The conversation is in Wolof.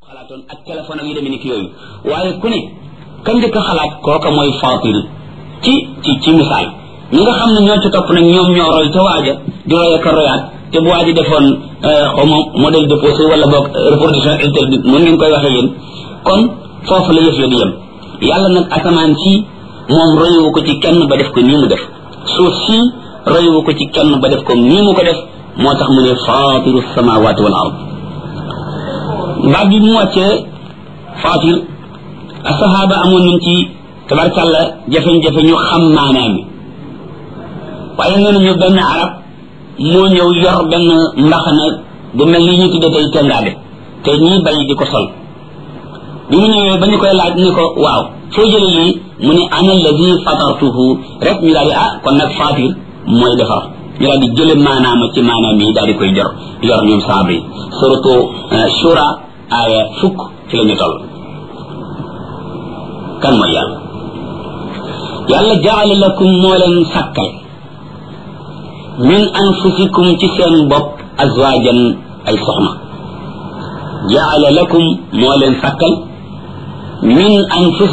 xalaatoon ak téléphone ak yu demee ni ki yooyu waaye ku ne ka njëkk a xalaat kooka mooy fatir ci ci ci misaal ñi nga xam ne ñoo ci topp nag ñoom ñoo roy ca waaja di roy ak a royaat te bu waaji defoon xaw ma modèle déposé wala boog reproduction interdite mën ngeen koy waxee yéen kon foofu la yëf ya di yem yàlla nag asamaan si moom royuwu ko ci kenn ba def ko nii mu def suuf si royuwu ko ci kenn ba def ko nii mu ko def moo tax mu ne fatiru samawati wal ard baat bi mu wàccee fatir asahaba amoon nañ ci tabarkàlla jafe-jafe ñu xam maanaam mi waaye nee nañu benn arab moo ñëw yor benn mbaxana bu mel ni ñu tudde tey tengaade te ñii bay di ko sol bi mu ñëwee ba ñu koy laaj ni ko waaw foo jële lii mu ne ana alladi fatartuhu rek ñu daal di ah kon nag fatir mooy defar ñu daal di jële maanaama ci maanaam yi daal di koy jor yor ñoom saaba yi surtout shura aaya fukk ci la ñu toll kan mooy yàlla yàlla jaala lakum moo leen sàkkal min anfusikum ci seen bopp azwaajan ay soxna jaala lakum moo leen sàkkal min anfusikum